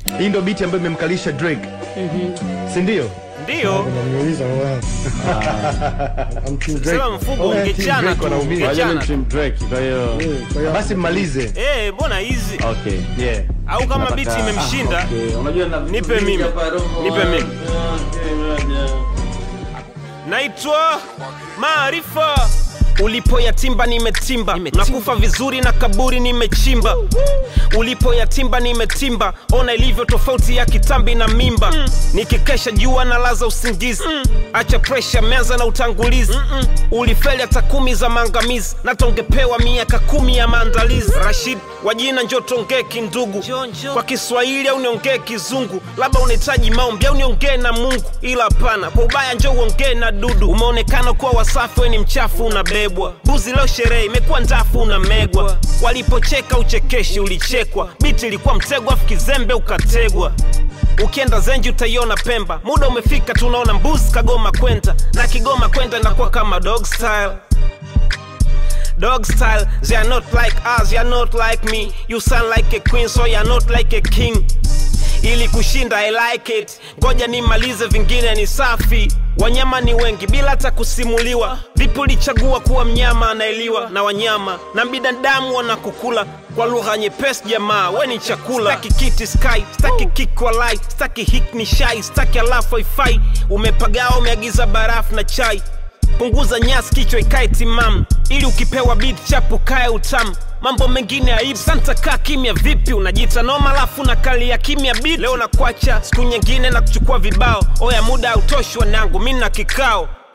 hii ndo biti ambayo imemkalisha drake si ndio Ndio. Unaniuliza wewe. I'm Team Drake. Sema mfugo Oh, yeah, Team ungechana Drake tu. wanaumia. Wajua ni Ungechana. tu. Team Drake, kwa hiyo Eh, kwa hiyo- basi mmalize Eh, mbona hizi? okay. yeah. Au kama Nataka- biti imemshinda, Okay, unajua na vitu Nipe vingi mimi. hapa roho. Nipe mimi. Okay, moja. naitwa Maarifa. Ulipoyatimba nimetimba, nakufa vizuri na kaburi nimechimba. Ulipoyatimba nimetimba, ona ilivyo tofauti ya kitambi na mimba. Nikikesha jua na laza usingizi, acha presha, meanza na utangulizi. Ulifeli hata kumi za maangamizi, na tongepewa miaka kumi ya maandalizi. Rashid wa jina njo tongee kindugu, kwa Kiswahili au niongee Kizungu, labda unahitaji maombi au niongee na Mungu, ila hapana, kwa ubaya njo uongee na dudu. Umeonekana kuwa wasafi, we ni mchafu, unabebwa buzi. Leo sherehe imekuwa ndafu, unamegwa. Walipocheka uchekeshi, ulichekwa. Biti ilikuwa mtego, afu kizembe ukategwa. Ukienda Zenji utaiona Pemba, muda umefika, tunaona mbuzi kagoma kwenda na Kigoma kwenda inakuwa kama dog style dog style. They are not like us, you are not like me. You sound like a queen, so you are not like a king. Ili kushinda I like it, ngoja nimalize, vingine ni safi. Wanyama ni wengi bila hata kusimuliwa. Vipi ulichagua kuwa mnyama anaeliwa na wanyama na binadamu wanakukula kwa lugha nyepesi? Jamaa we ni chakula. Staki kiti sky, staki kick walai, staki hik ni shai, staki alafu haifai. Umepagawa, umeagiza barafu na chai punguza nyasi kichwa ikae timamu ili ukipewa beat chapu kae utamu mambo mengine aibu santa kaa kimya vipi unajiita noma alafu na kali ya kimya beat leo nakwacha siku nyingine na kuchukua vibao oya muda hautoshi wanangu mi na kikao